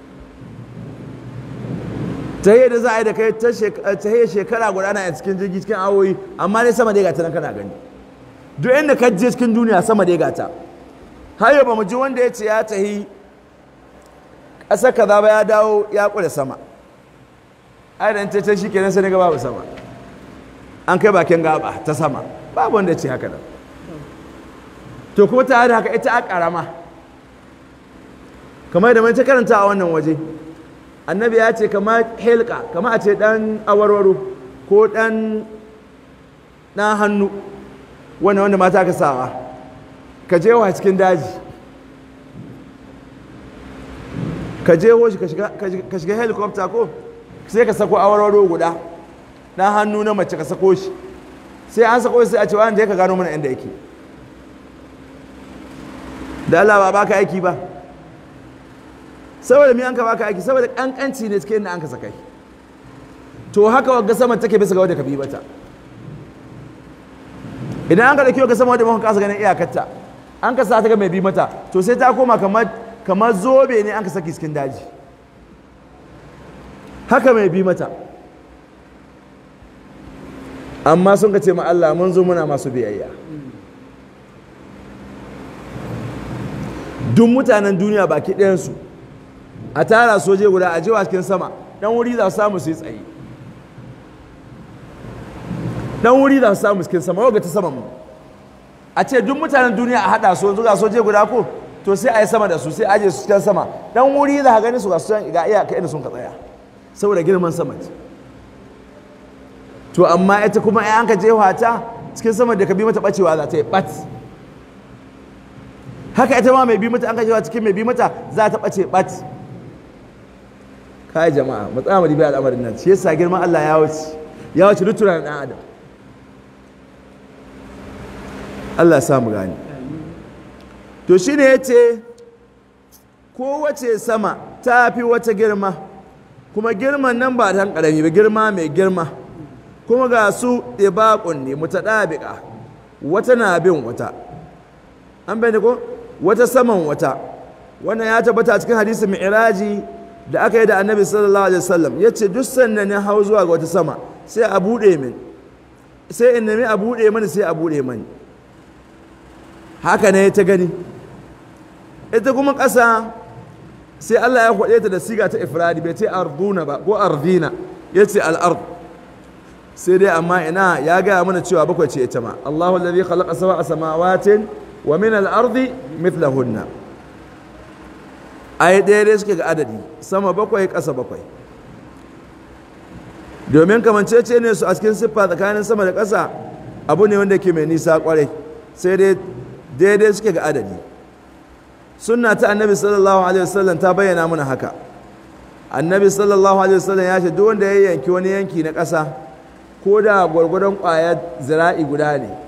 ta yi da za a yi da kai ta yi shekara guda na cikin jirgi cikin awoyi amma ne sama da ya gata nan kana gani duk inda ka je cikin duniya sama da ya gata har yau ba mu ji wanda ya ce ya tahi ƙasar kaza ba ya dawo ya ƙure sama ai da ta ce shi kenan sai ga babu sama an kai bakin gaba ta sama babu wanda ya ce haka nan to kuma ta da haka ita a ƙarama kamar da mai ta karanta a wannan waje annabi ya ce kama helka kama a ce dan awarwaro ko dan dan hannu wanda wanda mata ka sawa ka je wa cikin daji ka je ho shi ka shiga helicopter ko sai ka sako awarwaro guda dan hannu na mace ka sako shi sai an sako shi sai a ce wanda ya ka gano mana inda yake da Allah ba baka aiki ba saboda mi an ka baka aiki saboda kankanci ne cikin da an ka sakai to haka wagga sama take bisa ga wadda ka bi mata idan an ka dauki wagga sama wadda muka kasa ganin iyakarta an ka sa ta ga mai bi mata to sai ta koma kamar kamar zobe ne an ka saki cikin daji haka mai bi mata amma sun ka ce ma Allah mun zo muna masu biyayya duk mutanen duniya baki ɗayansu a tara soje guda a jewa cikin sama ɗan wuri za su samu su yi tsaye ɗan wuri za su samu cikin sama yau ga ta saman mu a ce duk mutanen duniya a haɗa su yanzu ga soje guda ko to sai a yi sama da su sai a aje su cikin sama ɗan wuri za ka gani su ga su ga iya ka inda sun ka tsaya saboda girman sama ce to amma ita kuma ai an ka jefa ta cikin sama da ka bi mata bacewa za ta yi bat haka ita ma mai bi mata an ka jefa cikin mai bi mata za ta bace bat kai jama'a matsaya mu dibi al'amarin nan shi yasa girman Allah ya wuce ya wuce duk tunanin dan adam Allah ya sa mu gani to shine yace kowace sama ta fi wata girma kuma girman nan ba ta karami ba girma mai girma kuma ga su ɗibaƙun ne mutaɗabiƙa wata na bin wata an bai ko wata saman wata wannan ya tabbata cikin hadisi mi'raji da aka yi da annabi sallallahu alaihi wasallam ya ce duk sannan ya hau zuwa ga wata sama sai a buɗe min sai in nemi a buɗe mani sai a buɗe mani haka ne ta gani ita kuma ƙasa sai Allah ya kwaɗe ta da siga ta ifradi bai ce arduna ba ko ardina ya ce al'ard sai dai amma ina ya gaya mana cewa bakwai ce ita ma Allahu alladhi khalaqa sab'a samawatin wa min al-ardi mithlahunna ai ɗaya dai suke ga adadi sama bakwai ƙasa bakwai domin kamancece ne su a cikin siffa tsakanin sama da ƙasa abu ne wanda ke mai nisa kwarai sai dai daidai suke ga adadi sunna ta annabi sallallahu alaihi wasallam ta bayyana mana haka annabi sallallahu alaihi wasallam ya ce duk wanda ya yanki wani yanki na ƙasa ko da gwargwadon ƙwayar zira'i guda ne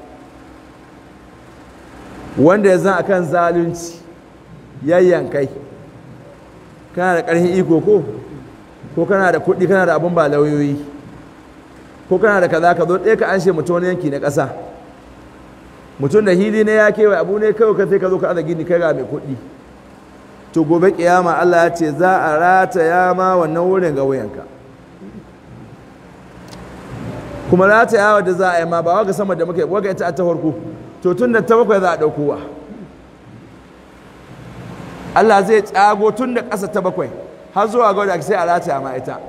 wanda ya zan akan zalunci yayyankai kana da ƙarfin iko ko ko kana da kuɗi kana da abin ba lauyoyi ko kana da kaza ka zo ɗaya ka anshe mutum wani yanki na ƙasa mutum da hili ne ya kewaye abu ne kawai ka sai ka zo ka aza gini kai ga mai kuɗi to gobe kiyama Allah ya ce za a rataya ma wannan wurin ga wuyanka kuma ratayawa da za a yi ma ba waga sama da muka yi waga ita ta farko to tun da ta bakwai za a ɗaukowa Allah zai tsago tun da ƙasa ta bakwai har zuwa ga wadda sai a rataya ma ita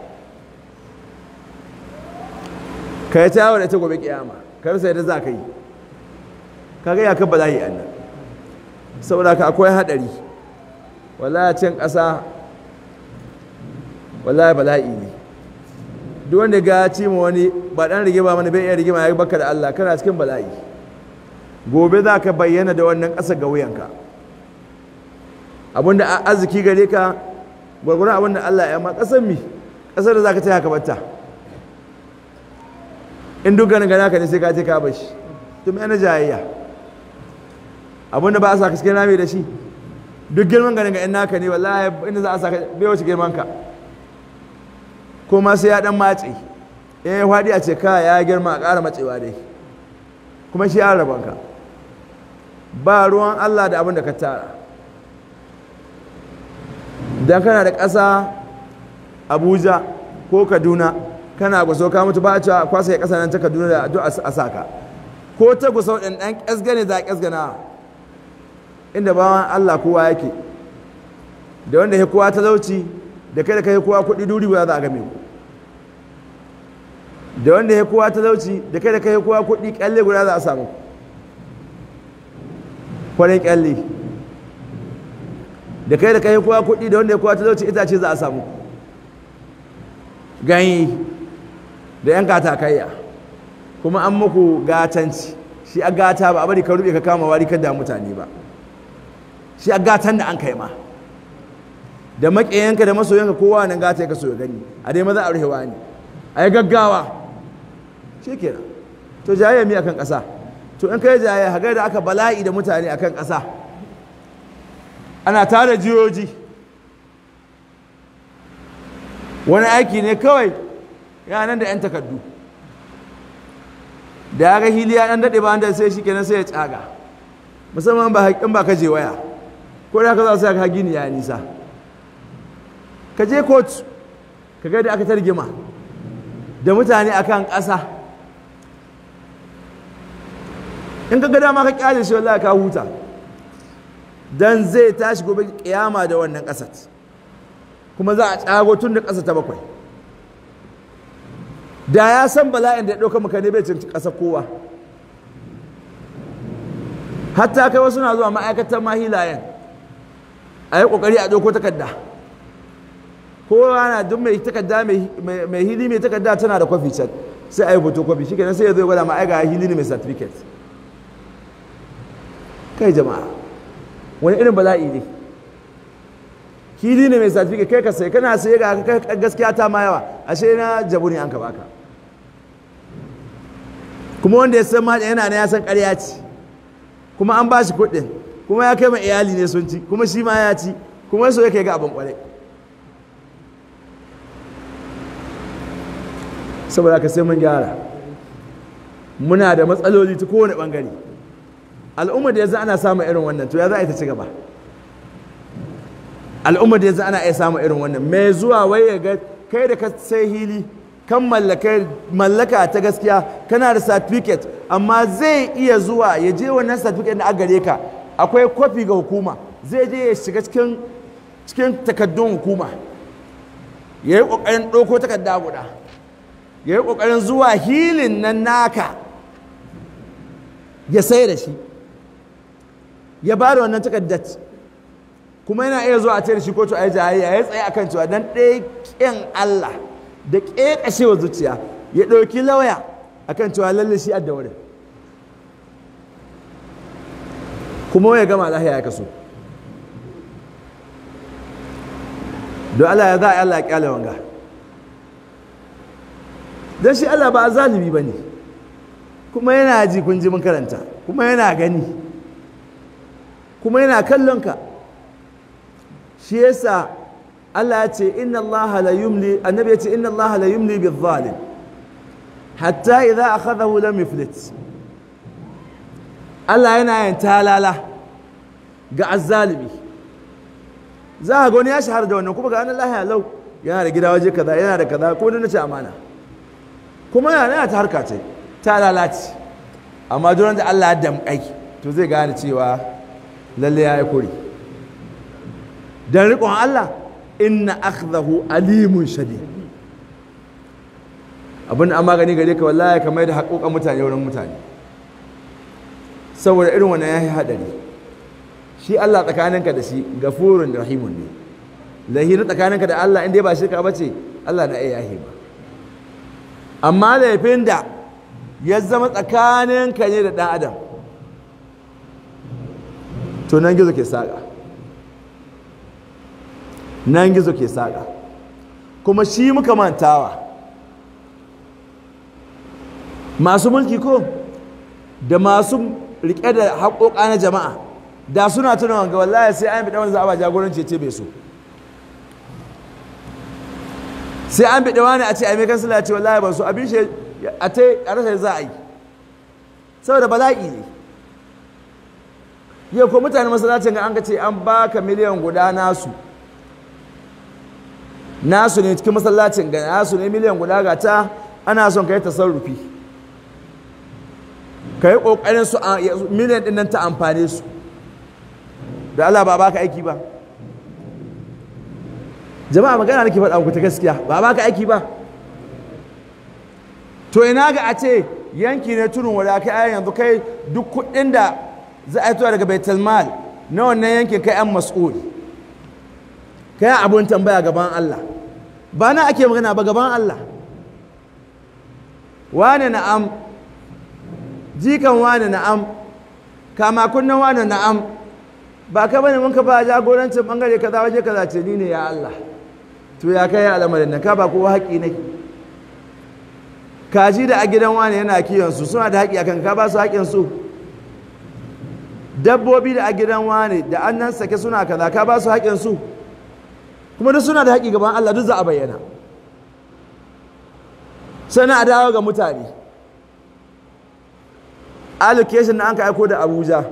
ka yi ta yawo da ita gobe kiyama kar sai da za ka yi kaga ya kabba lahi annan saboda ka akwai hadari wallahi cin ƙasa wallahi bala'i ne duk wanda ga ci mu wani ba dan rigima mana bai iya rigima ya baka da Allah kana cikin bala'i gobe za ka bayyana da wannan ƙasa ga wuyanka abinda arziki gare ka gwargwaron abinda Allah ya ma ƙasar mi ƙasar da za ka ce haka batta in duk ganin gana ka ne sai ka ce ka bashi to mai na jayayya abinda ba a sa ka cikin rami da shi duk girman ganin ga in naka ne wallahi inda za a sa ka bai wace girman ka ko ma sai ya dan matse in ya faɗi a ce ka ya girma a ƙara matsewa dai kuma shi an rabon ka ba ruwan Allah da abin da ka tara dan kana da ƙasa Abuja ko Kaduna kana gusau ka mutu ba a cewa kwasa ya ƙasa nan ta Kaduna da duk a saka ko ta gusau ɗin ɗan ƙasgane za a ƙasgana inda bawan Allah kowa yake da wanda ya kowa talauci da kai da kai kowa kuɗi duri ba za a game ku da wanda ya kowa talauci da kai da kai kowa kuɗi ƙyalle guda za a samu kwarin ƙyalle da kai da kai kowa kuɗi da wanda ya kowa talauci itace za a samu ganye da yan katakayya kuma an muku gatanci shi a gata ba a bari ka rube ka kama wari kan da mutane ba shi a gatan da an kai ma da maƙiyanka da masoyanka kowa nan gata ya kaso ya gani a dai maza a ruhewa ne a yi gaggawa shi kenan to jayayya mi akan ƙasa to in kai jayayya haga da aka bala'i da mutane akan ƙasa ana tara jiyoji wani aiki ne kawai nan da 'yan takardu da ya ga hili ya ɗan daɗe ba da sai shi kenan sai ya tsaga musamman ba haƙƙin ba ka je waya ko da ka za su ka gini ya nisa ka je kotu ka ga da aka targima da mutane akan ƙasa in ka ga dama ka kyale shi wallahi ka huta dan zai tashi gobe kiyama da wannan ƙasar kuma za a tsago tun da ƙasa ta bakwai da ya san bala'in da ya ɗauka maka ne bai cinci ƙasa kowa hatta kai wasu na zuwa ma'aikatan mahilayen a yi ƙoƙari a ɗauko takarda kowa na duk mai takarda mai hili mai takarda tana da kwafi can sai a yi foto kwafi shi kenan sai ya zo gwada ma'aika hili ne mai certificate kai jama'a wani irin bala'i ne hili ne mai certificate kai ka sai kana sai ga gaskiya ta ma yawa ashe na jabu ne an ka baka kuma wanda ya san ma yana na ya san ƙarya ce kuma an ba shi kuɗin kuma ya kai ma iyali ne sun ci kuma shi ma ya ci kuma so yake ga abin ƙwarai saboda ka sai mun gyara muna da matsaloli ta kowane ɓangare al'ummar da yanzu ana samun irin wannan to ya za a yi ta ci gaba al'ummar da yanzu ana iya samun irin wannan mai zuwa wai ya ga kai da ka sai hili kan mallaka ta gaskiya kana da certificate amma zai iya zuwa ya je wannan certificate da gare ka akwai kwafi ga hukuma zai je ya shiga cikin cikin takaddun hukuma ya yi ƙoƙarin ɗauko takarda guda ya yi ƙoƙarin zuwa hilin nan naka ya sai da shi ya ba da wannan takardar kuma yana iya zuwa a ce da shi kotu a yi jayayya ya tsaye akan cewa dan ɗaya ƙin Allah da ƙeƙashewa zuciya ya ɗauki lauya akan cewa lalle shi adda wurin kuma ya gama lahiya ya kaso don Allah ya za a yi Allah ya ƙyale wanga don shi Allah ba a zalibi ba ne kuma yana ji kun ji mun karanta kuma yana gani kuma yana kallon ka shi yasa Allah ya ce inna Allah la yumli annabi ya ce inna Allah la yumli bil zalim hatta idza akhadahu lam yuflit Allah yana yin talala ga azzalimi za a gani ya shahara da wannan kuma ga annan lahiya lau yana da gida waje kaza yana da kaza ko na ce amana kuma yana ta harka ce ta lalace amma duran da Allah ya damƙai to zai gane cewa lalle ya yi kuri don riƙon Allah inna akhdahu alimun shadid abin da an magani gare ka wallahi ka mai da haƙoƙan mutane wurin mutane saboda irin wannan ya yi haɗari shi Allah tsakaninka da shi gafurun da rahimun ne lahirin tsakaninka da Allah inda ba shirka ba ce Allah na iya yahi ba amma laifin da ya zama tsakaninka ne da ɗan adam to nan gizo ke saƙa nan gizo ke saƙa kuma shi muka mantawa masu mulki ko da masu riƙe da haƙoƙa na jama'a da suna tuna wanga wallahi sai an bi wani za a ba jagoranci ce bai so sai an bi wani a ce a mai kansila ce wallahi ban so abin shi a ta a rasa za a yi saboda bala'i ne yau ko mutane masallacin ga an ka ce an baka miliyan guda nasu nasu ne cikin masallacin ga nasu ne miliyan guda ga ta ana son ka yi tasarrufi ka yi ƙoƙarin su miliyan ɗin nan ta amfane su da Allah ba baka aiki ba jama'a magana nake faɗa muku ta gaskiya ba baka aiki ba to ina ga a ce yanki ne tunin wada kai yanzu kai duk kuɗin da za a yi daga baitul mal na wannan yankin kai an mas'ul kai abun tambaya gaban Allah ba na ake magana ba gaban Allah wane na'am jikan wane na'am kama kunnan wane na'am ba ka bane mun ka ba jagorancin bangare kaza waje kaza ce ni ne ya Allah to ya kai al'amarin nan ka ba kowa haƙi ne kaji da a gidan wani yana kiyon su suna da haƙi akan ka ba su haƙin su dabbobi da a gidan wane da an nan sake suna kaza ka ba su haƙin su kuma duk suna da haƙi gaban Allah duk za a bayyana sannan a dawo ga mutane allocation da an ka aiko da abuja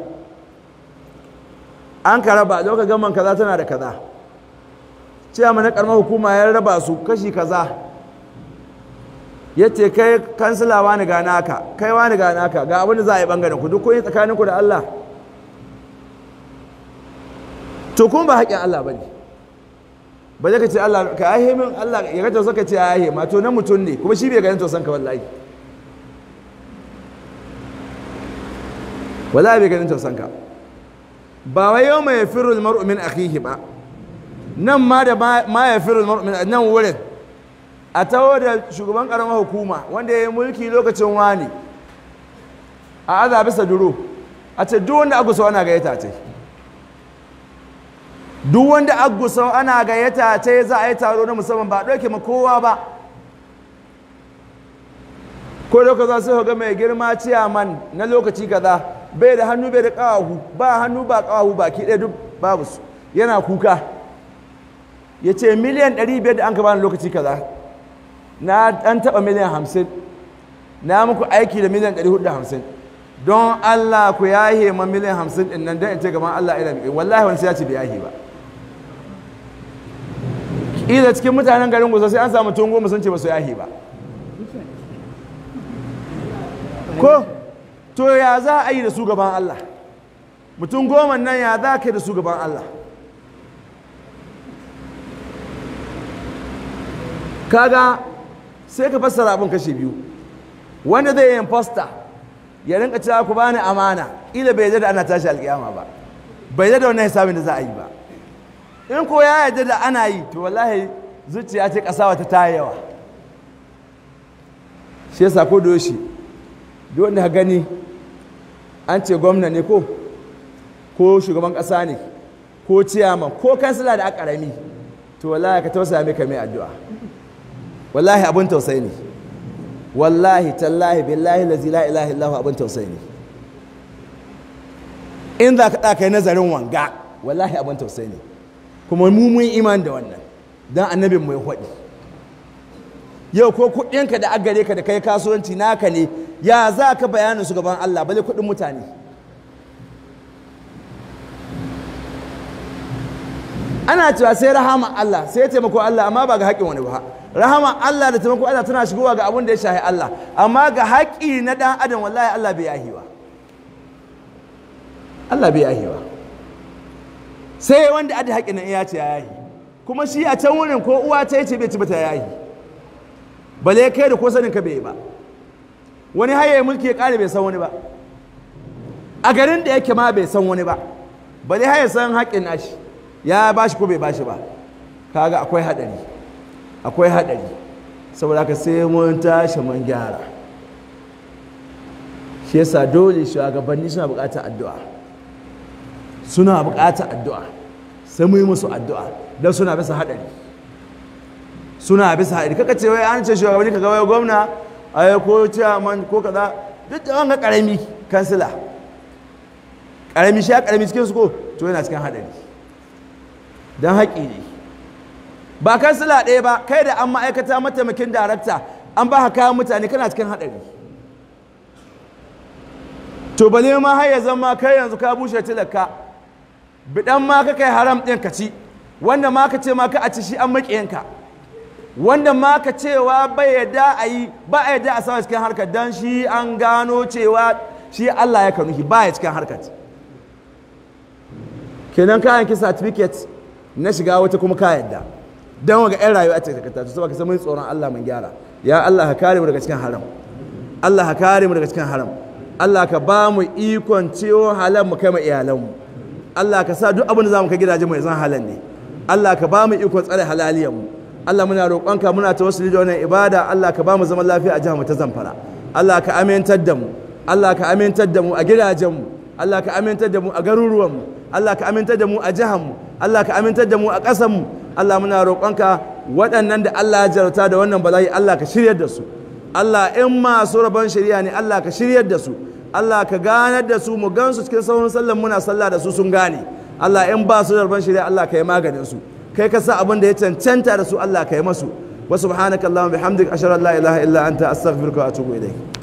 an ka raba lokacin gaman kaza tana da kaza cewa mana karamar hukuma ya raba su kashi kaza ya ce kai kansila wani ga naka kai wani ga naka ga abin da za a yi bangaren ku duk kun yi tsakaninku da Allah to kuma ba haƙƙin Allah ba ne ba zai ka ce Allah ka yahe min Allah ya ga tausan ka ce ya yahe ma to na mutum ne kuma shi bai ganin tausan ka wallahi wallahi bai ganin tausan ka ba wai yau mai firul mar'u min akhihi ba nan ma da ma ya firul mar'u min nan wurin a taho da shugaban karamar hukuma wanda ya yi mulki lokacin wani a aza bisa duro a ce duk wanda agusa ana gayyata ce duk wanda agusa ana gayyata ce za a yi taro na musamman ba a ɗauke ma kowa ba ko da za su ga mai girma ciyaman na lokaci kaza bai da hannu bai da ƙawahu ba hannu ba ƙawahu baki ɗaya duk babu su yana kuka ya ce miliyan 500 da an ka bani lokaci kaza na ɗan taɓa miliyan 50 na muku aiki da miliyan 450 don Allah ku yahe ma miliyan 50 ɗin nan don in ce gaban Allah ina miƙe wallahi wani sai ya ce bai yahe ba ƙila cikin mutanen garin gusa sai an samu tun goma sun ce ba su yahe ba ko to ya za a yi da su gaban Allah mutum goma nan ya za ka yi da su gaban Allah kaga sai ka fassara abin kashe biyu wanda zai yin fosta ya rinka cewa ku bani amana ila bai da ana tashi alkiyama ba bai da wannan hisabin da za a yi ba in ko ya yarda da ana yi to wallahi zuciya ce kasawa ta ta yawa shi yasa ko da yoshi duk wanda ka gani an ce gwamna ne ko ko shugaban kasa ne ko ciyaman ko kansila da aka karami to wallahi ka tausaya mai ka mai addu'a wallahi abin tausayi ne wallahi tallahi billahi lazi la ilaha illahu abin tausayi ne in za ka ɗaka yi nazarin wanga wallahi abin tausayi ne kuma mu mun iman da wannan don annabin mai haɗi yau ko kuɗinka da agare ka da kai kasuwanci naka ne ya za ka bayanin su gaban Allah bale kuɗin mutane ana cewa sai rahama Allah sai taimako Allah amma ba ga haƙƙin wani ba rahama Allah da taimako Allah tana shigowa ga abin da ya shahi Allah amma ga haƙƙi na ɗan adam wallahi Allah bai yahi ba Allah bai yahi ba sai wanda ada haƙƙin nan ya ce ya yahi kuma shi a can wurin ko uwa ta ce bai ci bata yahi bale kai da ko sanin ka bai ba wani haye mulki ya ƙare bai san wani ba a garin da yake ma bai san wani ba bale haye san haƙƙin nashi ya bashi ko bai bashi ba kaga akwai haɗari akwai haɗari saboda ka sai mun tashi mun gyara shi yasa dole shugabanni suna buƙatar addu'a suna buƙatar addu'a sai mu yi musu addu'a don suna bisa haɗari suna bisa haɗari kaka ce wai an ce shugabanni ka wai gwamna a ko chairman ko kaza duk da wanga ƙarami kansila ƙarami shi ya ƙarami cikin su ko to yana cikin haɗari don haƙi ne ba kansila ɗaya ba kai da an ma'aikata mataimakin darakta an ba kayan mutane kana cikin haɗari to bale ma har ya zama kai yanzu ka bushe tilaka bidan ma ka kai haram ɗin ka ci wanda ma ka ce ma ka a ci shi an maƙiyanka wanda ma ka cewa bai yadda a yi ba a yadda a sama cikin harkar don shi an gano cewa shi Allah ya kanuhi ba ya cikin harkar kenan kayan ki certificate na shiga wata kuma ka yadda don waga 'yan rayuwa ce ka tafi saboda ka samu tsoron Allah mun gyara ya Allah ka kare mu daga cikin haram Allah ka kare mu daga cikin haram Allah ka ba mu ikon ciwo halal mu kai mu iyalanmu Allah ka sa duk abin da za mu kai gidaje mu zan halal ne Allah ka ba mu ikon tsare halaliyar mu Allah muna roƙonka muna tawassuli da wannan ibada Allah ka ba mu zaman lafiya a jihar mu ta Zamfara Allah ka amintar da mu Allah ka amintar da mu a gidajen mu Allah ka amintar da mu a garuruwan mu Allah ka amintar da mu a jihar mu Allah ka amintar da mu a ƙasar mu Allah muna roƙonka waɗannan da Allah ya jarauta da wannan bala'i Allah ka shiryar da su Allah in masu rabon shari'a ne Allah ka shiryar da su Allah ka ganar da su mu gansu cikin sauran sallan muna sallah da su sun gane Allah in ba su da rabon shirya Allah ka yi maganin su kai ka sa abin da ya cancanta da su Allah ka yi masu wa subhanaka allahumma bihamdika ashhadu an la ilaha illa anta astaghfiruka wa atubu ilayk